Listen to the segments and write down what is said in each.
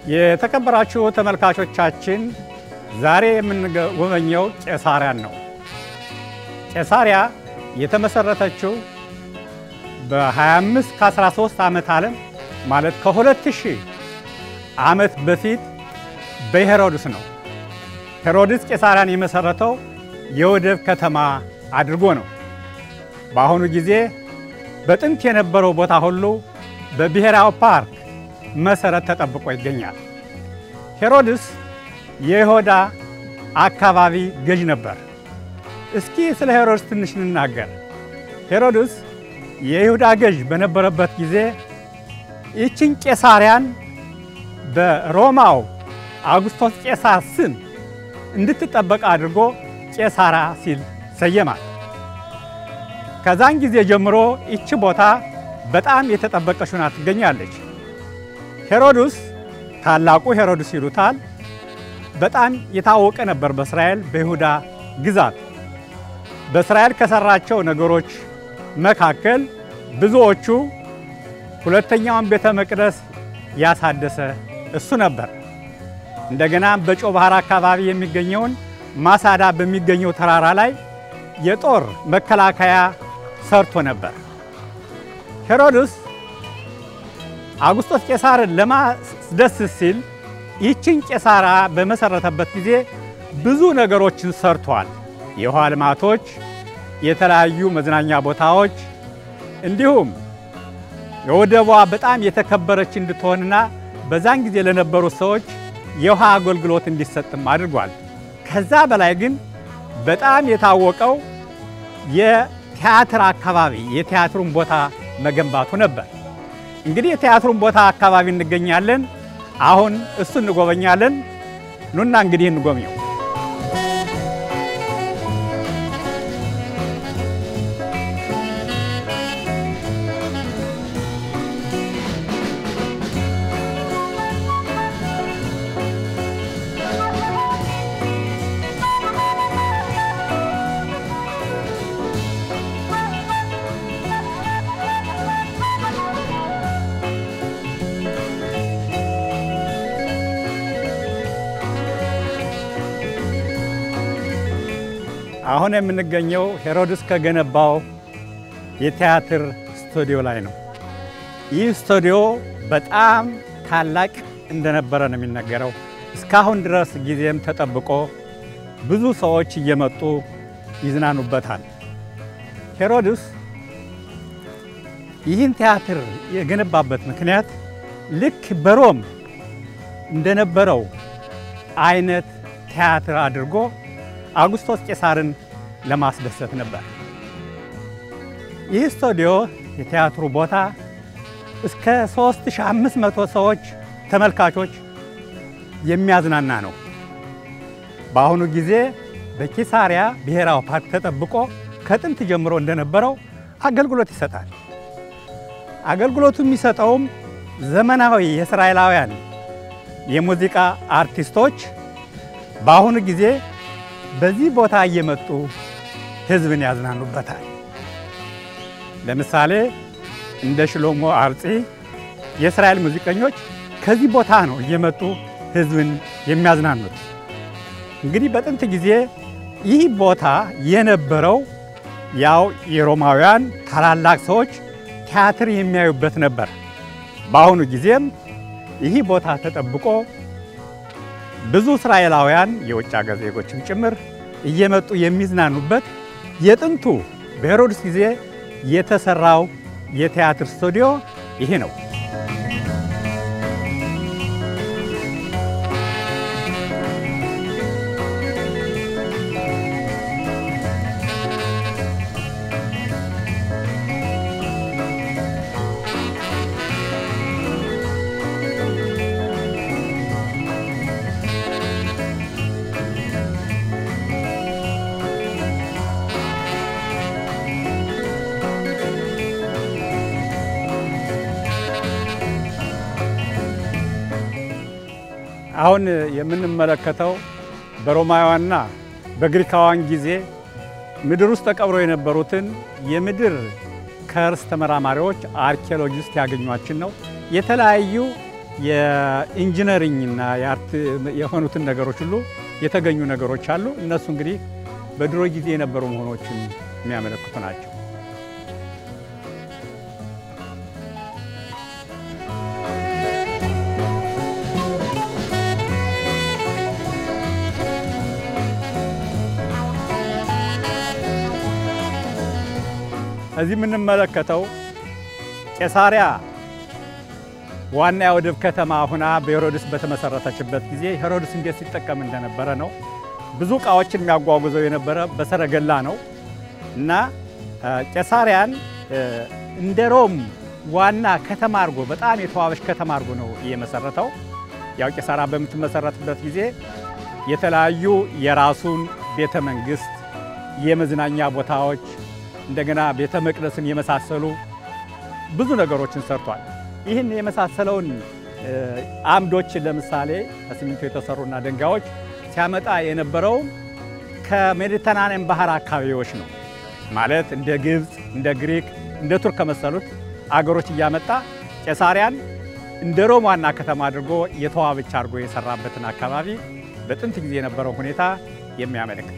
የተከበራችሁ ተመልካቾቻችን ዛሬ የምንጎበኘው ቄሳሪያን ነው። ቄሳሪያ የተመሰረተችው በ25 ከ13 ዓመት ዓለም ማለት ከ2000 ዓመት በፊት በሄሮድስ ነው። ሄሮድስ ቄሳሪያን የመሰረተው የወደብ ከተማ አድርጎ ነው። በአሁኑ ጊዜ በጥንት የነበረው ቦታ ሁሉ በብሔራዊ ፓርክ መሰረት ተጠብቆ ይገኛል። ሄሮድስ የይሁዳ አካባቢ ገዥ ነበር። እስኪ ስለ ሄሮድስ ትንሽ እንናገር። ሄሮድስ የይሁዳ ገዥ በነበረበት ጊዜ ይችን ቄሳሪያን በሮማው አውግስቶስ ቄሳር ስም እንድትጠበቅ አድርጎ ቄሳራ ሲል ሰየማል። ከዛን ጊዜ ጀምሮ ይቺ ቦታ በጣም የተጠበቀች ሆና ትገኛለች። ሄሮድስ ታላቁ ሄሮድስ ይሉታል። በጣም የታወቀ ነበር በእስራኤል በይሁዳ ግዛት። በእስራኤል ከሰራቸው ነገሮች መካከል ብዙዎቹ ሁለተኛውን ቤተ መቅደስ ያሳደሰ እሱ ነበር። እንደገና በጨው ባህር አካባቢ የሚገኘውን ማሳዳ በሚገኘው ተራራ ላይ የጦር መከላከያ ሰርቶ ነበር። ሄሮድስ አውግስጦስ ቄሳርን ለማስደሰት ሲል ይችን ቄሳራ በመሰረተበት ጊዜ ብዙ ነገሮችን ሰርቷል። የውሃ ልማቶች፣ የተለያዩ መዝናኛ ቦታዎች እንዲሁም የወደቧ በጣም የተከበረች እንድትሆንና በዛን ጊዜ ለነበሩ ሰዎች የውሃ አገልግሎት እንዲሰጥም አድርጓል። ከዛ በላይ ግን በጣም የታወቀው የቲያትር አካባቢ የቲያትሩን ቦታ መገንባቱ ነበር። እንግዲህ የቲያትሩን ቦታ አካባቢ እንገኛለን። አሁን እሱ እንጎበኛለን። ኑና እንግዲህ እንጎብኘው። አሁን የምንገኘው ሄሮድስ ከገነባው የቲያትር ስቱዲዮ ላይ ነው። ይህ ስቱዲዮ በጣም ታላቅ እንደነበረ ነው የሚነገረው። እስካሁን ድረስ ጊዜም ተጠብቆ ብዙ ሰዎች እየመጡ ይዝናኑበታል። ሄሮድስ ይህን ቲያትር የገነባበት ምክንያት ልክ በሮም እንደነበረው አይነት ቲያትር አድርጎ አውግስጦስ ቄሳርን ለማስደሰት ነበር። ይህ ስቱዲዮ የቲያትሩ ቦታ እስከ 3500 ሰዎች ተመልካቾች የሚያዝናና ነው። በአሁኑ ጊዜ በቂሳሪያ ብሔራዊ ፓርክ ተጠብቆ ከጥንት ጀምሮ እንደነበረው አገልግሎት ይሰጣል። አገልግሎቱ የሚሰጠውም ዘመናዊ የእስራኤላውያን የሙዚቃ አርቲስቶች በአሁኑ ጊዜ በዚህ ቦታ እየመጡ ሕዝብን ያዝናኑበታል። ለምሳሌ እንደ ሽሎሞ አርጺ የእስራኤል ሙዚቀኞች ከዚህ ቦታ ነው እየመጡ ሕዝብን የሚያዝናኑት። እንግዲህ በጥንት ጊዜ ይህ ቦታ የነበረው ያው የሮማውያን ታላላቅ ሰዎች ቲያትር የሚያዩበት ነበር። በአሁኑ ጊዜም ይህ ቦታ ተጠብቆ ብዙ እስራኤላውያን የውጭ ሀገር ዜጎችም ጭምር እየመጡ የሚዝናኑበት የጥንቱ በሄሮድስ ጊዜ የተሰራው የቲያትር ስቱዲዮ ይሄ ነው። አሁን የምንመለከተው በሮማውያንና በግሪካውያን ጊዜ ምድር ውስጥ ተቀብረው የነበሩትን የምድር ከርስ ተመራማሪዎች አርኪኦሎጂስት ያገኟችን ነው። የተለያዩ የኢንጂነሪንግና የአርት የሆኑትን ነገሮች ሁሉ የተገኙ ነገሮች አሉ። እነሱ እንግዲህ በድሮ ጊዜ የነበሩ መሆኖችን የሚያመለክቱ ናቸው። እዚህ የምንመለከተው ቄሳሪያ ዋና የወደብ ከተማ ሁና በሄሮድስ በተመሰረተችበት ጊዜ ሄሮድስ እንዴት ሲጠቀም እንደነበረ ነው። ብዙ ዕቃዎችን የሚያጓጉዘው የነበረ በሰረገላ ነው እና ቄሳሪያን እንደ ሮም ዋና ከተማ አድርጎ በጣም የተዋበች ከተማ አድርጎ ነው እየመሰረተው። ያው ቄሳሪያ በምትመሰረትበት ጊዜ የተለያዩ የራሱን ቤተ መንግስት፣ የመዝናኛ ቦታዎች እንደገና ቤተ መቅደስን የመሳሰሉ ብዙ ነገሮችን ሰርቷል። ይህን የመሳሰለውን አምዶች ለምሳሌ ከሲሚንቶ የተሰሩና ድንጋዮች ሲያመጣ የነበረው ከሜዲተራንያን ባህር አካባቢዎች ነው። ማለት እንደ ግብፅ፣ እንደ ግሪክ፣ እንደ ቱርክ ከመሰሉት አገሮች እያመጣ ቄሳሪያን እንደ ሮም ዋና ከተማ አድርጎ የተዋበች አድርጎ የሰራበትን አካባቢ በጥንት ጊዜ የነበረው ሁኔታ የሚያመለክት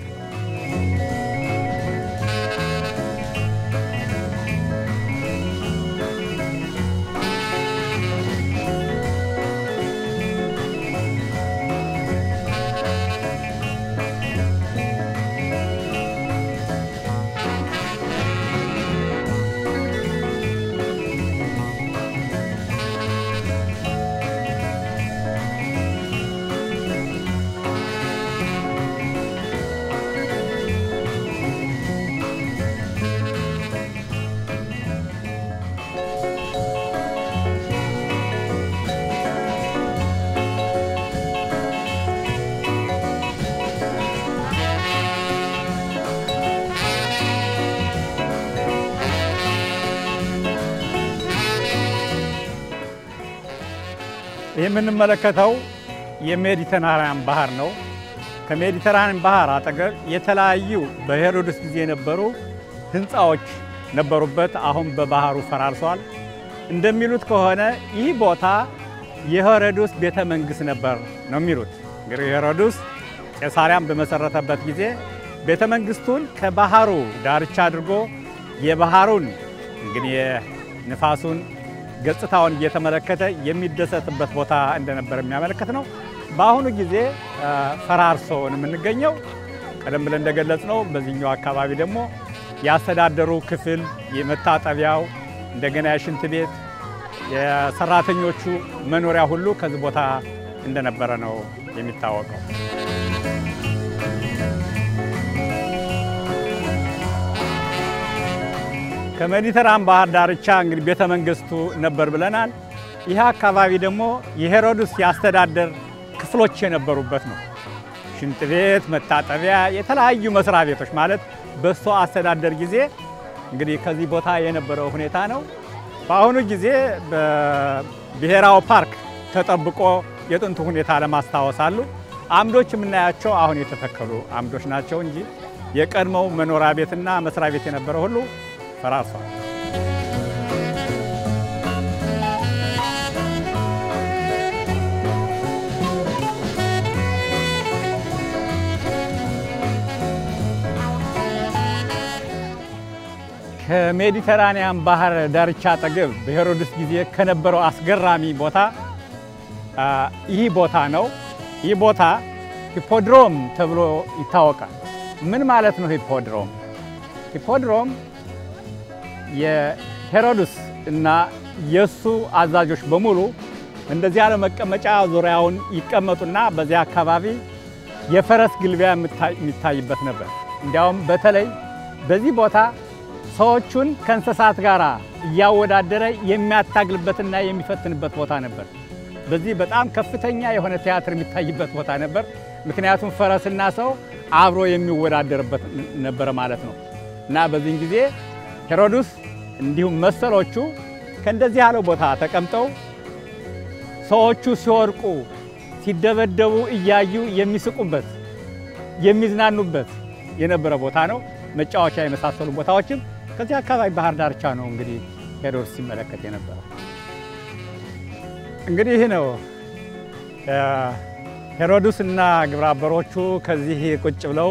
ይህ የምንመለከተው የሜዲተራንያን ባህር ነው። ከሜዲተራንያን ባህር አጠገብ የተለያዩ በሄሮድስ ጊዜ የነበሩ ህንፃዎች ነበሩበት። አሁን በባህሩ ፈራርሷል። እንደሚሉት ከሆነ ይህ ቦታ የሄሮድስ ቤተ መንግስት ነበር ነው የሚሉት። እንግዲህ ሄሮድስ ቄሳሪያን በመሰረተበት ጊዜ ቤተ መንግስቱን ከባህሩ ዳርቻ አድርጎ የባህሩን እንግዲህ የንፋሱን ገጽታውን እየተመለከተ የሚደሰትበት ቦታ እንደነበር የሚያመለክት ነው። በአሁኑ ጊዜ ፈራርሶ የምንገኘው ቀደም ብለን እንደገለጽ ነው። በዚህኛው አካባቢ ደግሞ የአስተዳደሩ ክፍል የመታጠቢያው፣ እንደገና የሽንት ቤት፣ የሰራተኞቹ መኖሪያ ሁሉ ከዚህ ቦታ እንደነበረ ነው የሚታወቀው። ከሜዲተራን ባህር ዳርቻ እንግዲህ ቤተ መንግስቱ ነበር ብለናል። ይህ አካባቢ ደግሞ የሄሮድስ የአስተዳደር ክፍሎች የነበሩበት ነው። ሽንት ቤት፣ መታጠቢያ፣ የተለያዩ መስሪያ ቤቶች ማለት በእሱ አስተዳደር ጊዜ እንግዲህ ከዚህ ቦታ የነበረው ሁኔታ ነው። በአሁኑ ጊዜ በብሔራዊ ፓርክ ተጠብቆ የጥንቱ ሁኔታ ለማስታወስ አሉ። አምዶች የምናያቸው አሁን የተተከሉ አምዶች ናቸው እንጂ የቀድሞው መኖሪያ ቤትና መስሪያ ቤት የነበረ ሁሉ ፈራርሷል። ከሜዲተራኒያን ባህር ዳርቻ አጠገብ በሄሮድስ ጊዜ ከነበረው አስገራሚ ቦታ ይህ ቦታ ነው። ይህ ቦታ ሂፖድሮም ተብሎ ይታወቃል። ምን ማለት ነው ሂፖድሮም? ሂፖድሮም የሄሮድስ እና የእሱ አዛዦች በሙሉ እንደዚህ ያለ መቀመጫ ዙሪያውን ይቀመጡና በዚያ አካባቢ የፈረስ ግልቢያ የሚታይበት ነበር። እንዲያውም በተለይ በዚህ ቦታ ሰዎቹን ከእንስሳት ጋር እያወዳደረ የሚያታግልበትና የሚፈትንበት ቦታ ነበር። በዚህ በጣም ከፍተኛ የሆነ ቲያትር የሚታይበት ቦታ ነበር። ምክንያቱም ፈረስና ሰው አብሮ የሚወዳደርበት ነበረ ማለት ነው እና በዚህን ጊዜ ሄሮድስ እንዲሁም መሰሎቹ ከእንደዚህ ያለው ቦታ ተቀምጠው ሰዎቹ ሲወድቁ፣ ሲደበደቡ እያዩ የሚስቁበት የሚዝናኑበት የነበረ ቦታ ነው። መጫወቻ የመሳሰሉ ቦታዎችም ከዚህ አካባቢ ባህር ዳርቻ ነው እንግዲህ ሄሮድስ ሲመለከት የነበረው። እንግዲህ ይህ ነው ሄሮድስ እና ግብረ አበሮቹ ከዚህ ቁጭ ብለው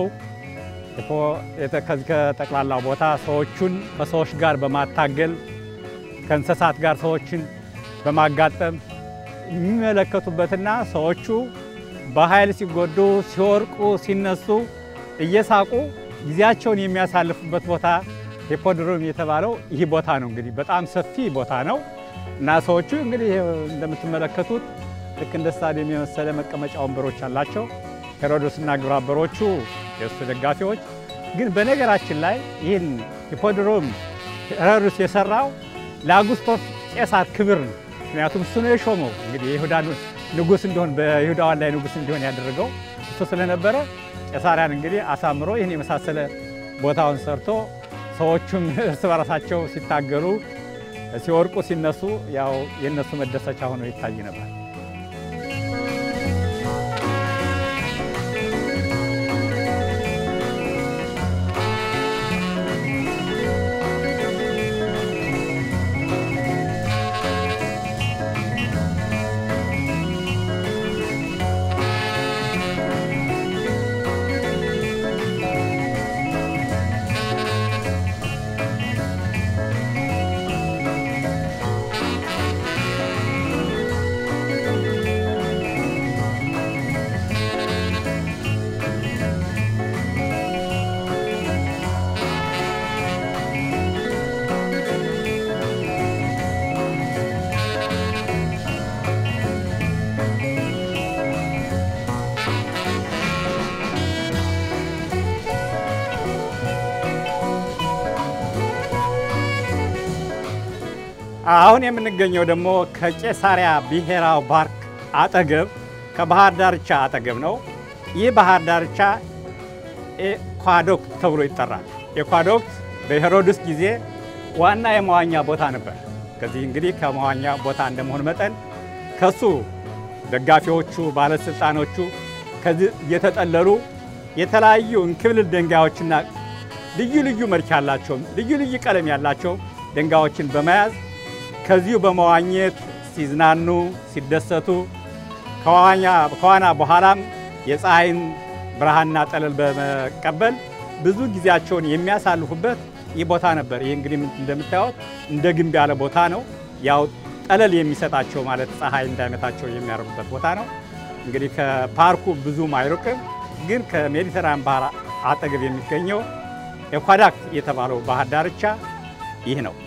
ከዚህ ከጠቅላላው ቦታ ሰዎቹን ከሰዎች ጋር በማታገል ከእንስሳት ጋር ሰዎችን በማጋጠም የሚመለከቱበትና ሰዎቹ በኃይል ሲጎዱ፣ ሲወርቁ፣ ሲነሱ እየሳቁ ጊዜያቸውን የሚያሳልፉበት ቦታ ሂፖድሮም የተባለው ይህ ቦታ ነው። እንግዲህ በጣም ሰፊ ቦታ ነው እና ሰዎቹ እንግዲህ እንደምትመለከቱት ልክ እንደ ስታዲየም የመሰለ መቀመጫ ወንበሮች አላቸው። ሄሮዶስና ግብረ አበሮቹ የእሱ ደጋፊዎች ግን በነገራችን ላይ ይህን ሂፖድሮም ሄሮድስ የሰራው ለአጉስጦስ ቄሳር ክብር ነው። ምክንያቱም እሱ ነው የሾመው። እንግዲህ የይሁዳ ንጉሥ እንዲሆን በይሁዳዋን ላይ ንጉሥ እንዲሆን ያደረገው እሱ ስለነበረ ቄሳርያን እንግዲህ አሳምሮ ይህን የመሳሰለ ቦታውን ሰርቶ ሰዎቹም እርስ በራሳቸው ሲታገሉ፣ ሲወርቁ፣ ሲነሱ ያው የእነሱ መደሰቻ ሆኖ ይታይ ነበር። አሁን የምንገኘው ደግሞ ከቄሳሪያ ብሔራዊ ፓርክ አጠገብ ከባህር ዳርቻ አጠገብ ነው። ይህ ባህር ዳርቻ ኤኳዶክት ተብሎ ይጠራል። ኤኳዶክት በሄሮድስ ጊዜ ዋና የመዋኛ ቦታ ነበር። ከዚህ እንግዲህ ከመዋኛ ቦታ እንደመሆን መጠን ከሱ ደጋፊዎቹ፣ ባለስልጣኖቹ ከዚህ እየተጠለሉ የተለያዩ እንክብልል ድንጋዮችና ልዩ ልዩ መልክ ያላቸው ልዩ ልዩ ቀለም ያላቸው ድንጋዮችን በመያዝ ከዚሁ በመዋኘት ሲዝናኑ ሲደሰቱ ከዋና በኋላም የፀሐይን ብርሃንና ጠለል በመቀበል ብዙ ጊዜያቸውን የሚያሳልፉበት ይህ ቦታ ነበር። ይህ እንግዲህ እንደምታዩት እንደ ግንብ ያለ ቦታ ነው። ያው ጠለል የሚሰጣቸው ማለት ፀሐይ እንዳይመታቸው የሚያደርጉበት ቦታ ነው። እንግዲህ ከፓርኩ ብዙም አይርቅም፣ ግን ከሜዲተራን ባህር አጠገብ የሚገኘው ኤኳዳክት የተባለው ባህር ዳርቻ ይህ ነው።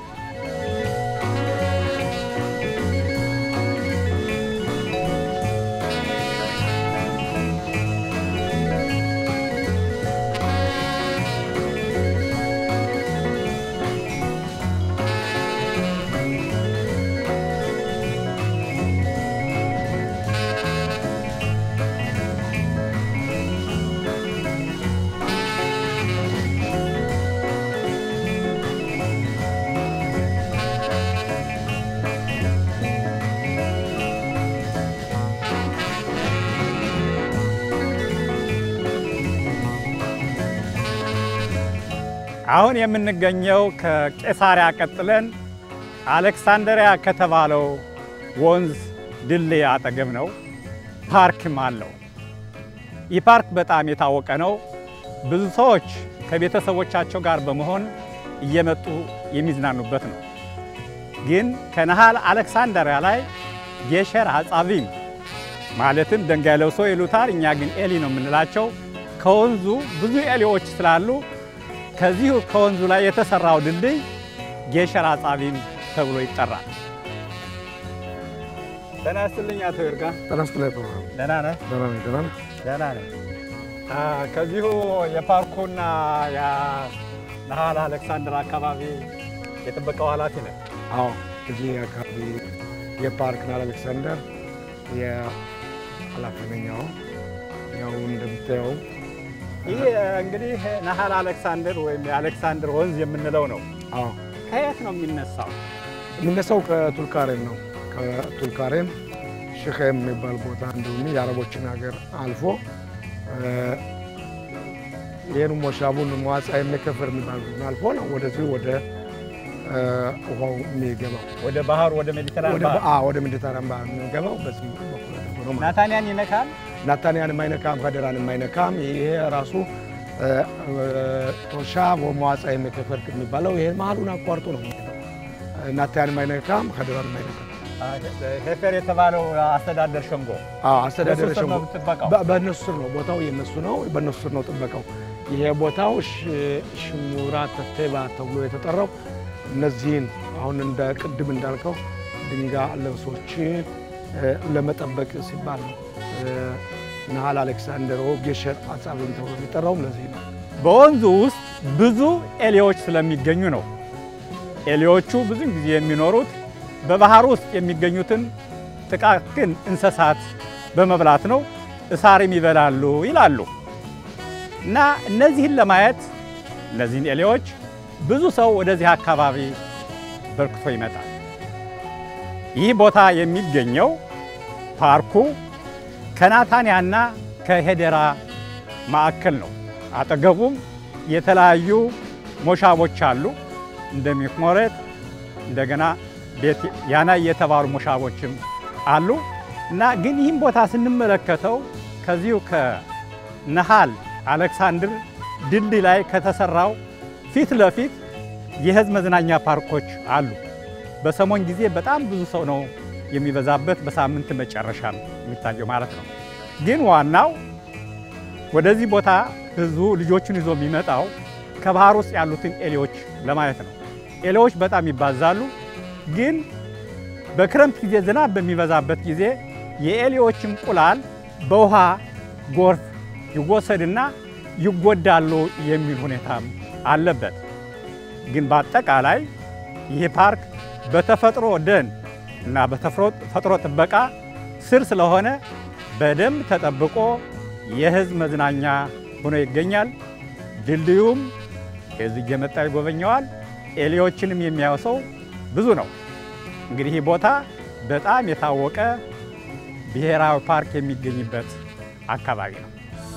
አሁን የምንገኘው ከቄሳሪያ ቀጥለን አሌክሳንደሪያ ከተባለው ወንዝ ድልድይ አጠገብ ነው። ፓርክም አለው። ይህ ፓርክ በጣም የታወቀ ነው። ብዙ ሰዎች ከቤተሰቦቻቸው ጋር በመሆን እየመጡ የሚዝናኑበት ነው። ግን ከነሃል አሌክሳንደሪያ ላይ ጌሸር አጻቪም ማለትም ድንጋይ ለብሶ ይሉታል፣ እኛ ግን ኤሊ ነው የምንላቸው ከወንዙ ብዙ ኤሊዎች ስላሉ ከዚሁ ከወንዙ ላይ የተሰራው ድልድይ ጌሸር አጻቪም ተብሎ ይጠራል። ደህና ይስጥልኝ አቶ ይርጋ። ጤና ይስጥልኝ ፕሮግራም ደህና ነህ? ደህና ነኝ። ደህና ነህ? ደህና ነኝ። ከዚሁ የፓርኩና የነሃል አሌክሳንደር አካባቢ የጥበቃው ኃላፊ ነህ? አዎ፣ እዚህ አካባቢ የፓርክና አሌክሳንደር የኃላፊ ነኝ። አዎ፣ ያው እንደምታየው ይህ እንግዲህ ነሃል አሌክሳንደር ወይም የአሌክሳንደር ወንዝ የምንለው ነው። አዎ ከየት ነው የሚነሳው? የሚነሳው ከቱልካሬን ነው። ከቱልካሬን ሽኼም የሚባል ቦታ እንዲሁም የአረቦችን ሀገር አልፎ ይህን ሞሻቡን መዋጻ የሚከፍር የሚባል አልፎ ነው ወደዚህ ወደ እ፣ ውሃው የሚገባው ወደ ባህሩ ወደ ሜዲተራን ወደ ባህር አ- ወደ ሜዲተራን ባህር የሚገባው በዚህ በኩል አድርጎ ነው ማለት ነው። ናታንያን ይነካል። ናታንያን የማይነካም ከደራን የማይነካም ይሄ ራሱ እ፣ እ፣ ቶሻ ወመዋፃ የሚከፈል የሚባለው ይሄ መሀሉን አቋርጦ ነው የሚሄደው። ናታንያን የማይነካም ከደራን የማይነካም ሄፌር የተባለው አስተዳደር ሸንጎ አዎ፣ አስተዳደር በሱ ስር ነው ሸንጎ የምትበቃው? በ- በእነሱ ስር ነው ቦታው የነሱ ነው። በእነሱ ስር ነው ጥበቃው። ይሄ ቦታው ሽ- ሽሙራ ተቴባ ተብሎ የተጠራው እነዚህን አሁን እንደ ቅድም እንዳልከው ድንጋይ ልብሶችን እ፣ ለመጠበቅ ሲባል ነው። እ፣ ናሃል አሌክሳንደር ጌሸር አጻብን ተብሎ የሚጠራውም ለዚህ ነው። በወንዙ ውስጥ ብዙ ኤሌዎች ስለሚገኙ ነው። ኤሌዎቹ ብዙ ጊዜ የሚኖሩት በባህር ውስጥ የሚገኙትን ጥቃቅን እንስሳት በመብላት ነው። እሳርም ይበላሉ ይላሉ። እና እነዚህን ለማየት እነዚህን ኤሌዎች ብዙ ሰው ወደዚህ አካባቢ በርክቶ ይመጣል። ይህ ቦታ የሚገኘው ፓርኩ ከናታንያና ከሄደራ ማዕከል ነው። አጠገቡም የተለያዩ ሞሻቦች አሉ። እንደ ሚክሞሬት እንደገና ቤት ያናይ የተባሉ ሞሻቦችም አሉ እና ግን ይህም ቦታ ስንመለከተው ከዚሁ ከነሃል አሌክሳንድር ድልድይ ላይ ከተሰራው ፊት ለፊት የህዝብ መዝናኛ ፓርኮች አሉ። በሰሞን ጊዜ በጣም ብዙ ሰው ነው የሚበዛበት፣ በሳምንት መጨረሻ ነው የሚታየው ማለት ነው። ግን ዋናው ወደዚህ ቦታ ህዝቡ ልጆቹን ይዞ የሚመጣው ከባህር ውስጥ ያሉትን ኤሌዎች ለማየት ነው። ኤሌዎች በጣም ይባዛሉ። ግን በክረምት ጊዜ ዝናብ በሚበዛበት ጊዜ የኤሌዎች እንቁላል በውሃ ጎርፍ ይወሰድና ይጎዳሉ የሚል ሁኔታም አለበት። ግን በአጠቃላይ ይህ ፓርክ በተፈጥሮ ደን እና በተፈጥሮ ጥበቃ ስር ስለሆነ በደንብ ተጠብቆ የህዝብ መዝናኛ ሆኖ ይገኛል። ድልድዩም ህዝብ እየመጣ ይጎበኘዋል። ኤሌዎችንም የሚያየው ሰው ብዙ ነው። እንግዲህ ይህ ቦታ በጣም የታወቀ ብሔራዊ ፓርክ የሚገኝበት አካባቢ ነው።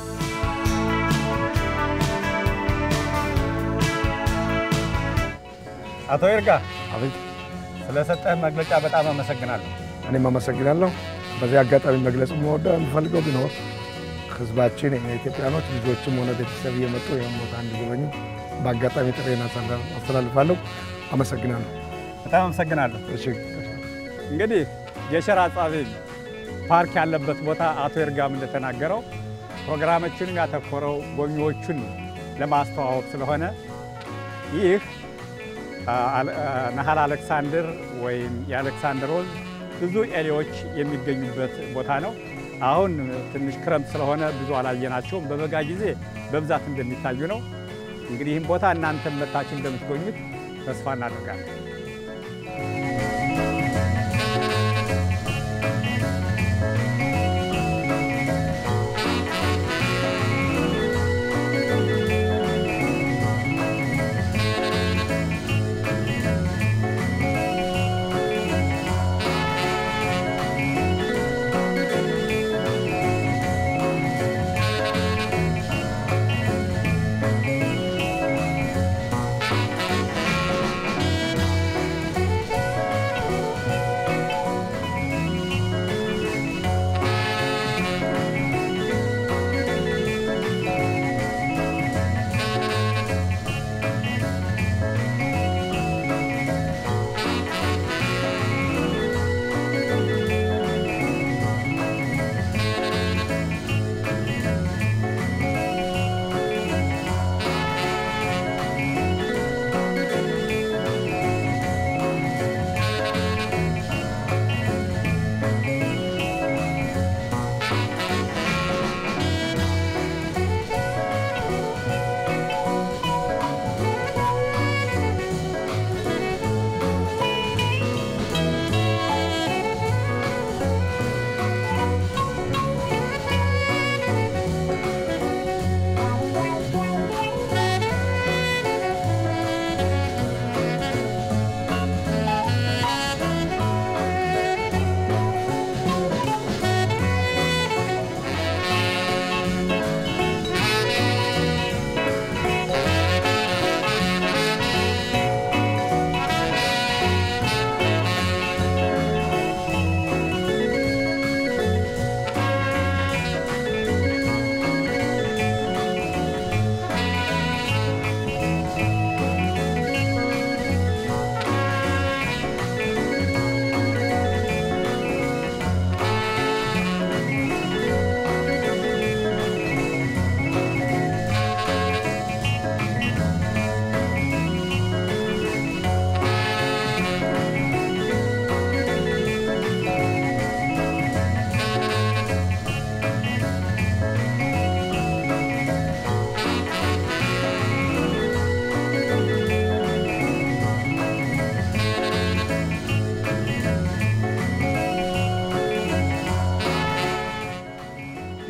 አቶ ይርጋ አቤት፣ ስለሰጠህ መግለጫ በጣም አመሰግናለሁ። እኔም አመሰግናለሁ። በዚህ አጋጣሚ መግለጽ የምወደው የምፈልገው ቢኖር ህዝባችን የኢትዮጵያኖች ልጆችም ሆነ ቤተሰብ እየመጡ ይህን ቦታ እንዲጎበኙ በአጋጣሚ ጥሬን አስተላልፋለሁ። አመሰግናለሁ። በጣም አመሰግናለሁ። እሺ፣ እንግዲህ የሸራ አጻቢ ፓርክ ያለበት ቦታ አቶ ይርጋም እንደተናገረው ፕሮግራማችንን ያተኮረው ጎብኚዎቹን ለማስተዋወቅ ስለሆነ ይህ ናሃል አሌክሳንድር ወይም የአሌክሳንደር ወንዝ ብዙ ኤሌዎች የሚገኙበት ቦታ ነው። አሁን ትንሽ ክረምት ስለሆነ ብዙ አላየናቸውም። በበጋ ጊዜ በብዛት እንደሚታዩ ነው። እንግዲህ ይህም ቦታ እናንተም መታችሁ እንደምትጎኙት ተስፋ እናደርጋለን።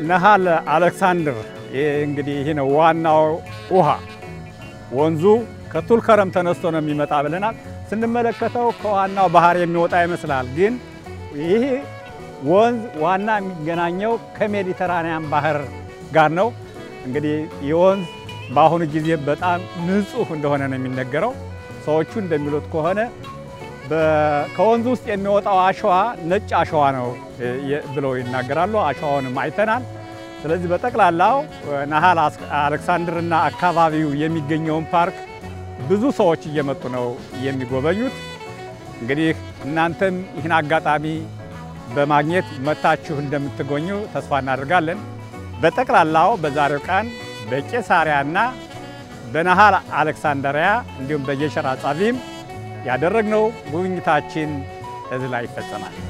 ነሃል አሌክሳንድር እንግዲህ ይህ ነው ዋናው ውሃ። ወንዙ ከቱልከረም ተነስቶ ነው የሚመጣ ብለናል። ስንመለከተው ከዋናው ባህር የሚወጣ ይመስላል፣ ግን ይህ ወንዝ ዋና የሚገናኘው ከሜዲተራንያን ባህር ጋር ነው። እንግዲህ ይህ ወንዝ በአሁኑ ጊዜ በጣም ንጹህ እንደሆነ ነው የሚነገረው። ሰዎቹ እንደሚሉት ከሆነ ከወንዙ ውስጥ የሚወጣው አሸዋ ነጭ አሸዋ ነው ብለው ይናገራሉ። አሸዋውንም አይተናል። ስለዚህ በጠቅላላው ነሃል አሌክሳንድርና አካባቢው የሚገኘውን ፓርክ ብዙ ሰዎች እየመጡ ነው የሚጎበኙት። እንግዲህ እናንተም ይህን አጋጣሚ በማግኘት መታችሁ እንደምትጎኙ ተስፋ እናደርጋለን። በጠቅላላው በዛሬው ቀን በቄሳሪያና በነሃል አሌክሳንድሪያ እንዲሁም በጌሸር አጻቢም ያደረግነው ጉብኝታችን እዚህ ላይ ይፈጸማል።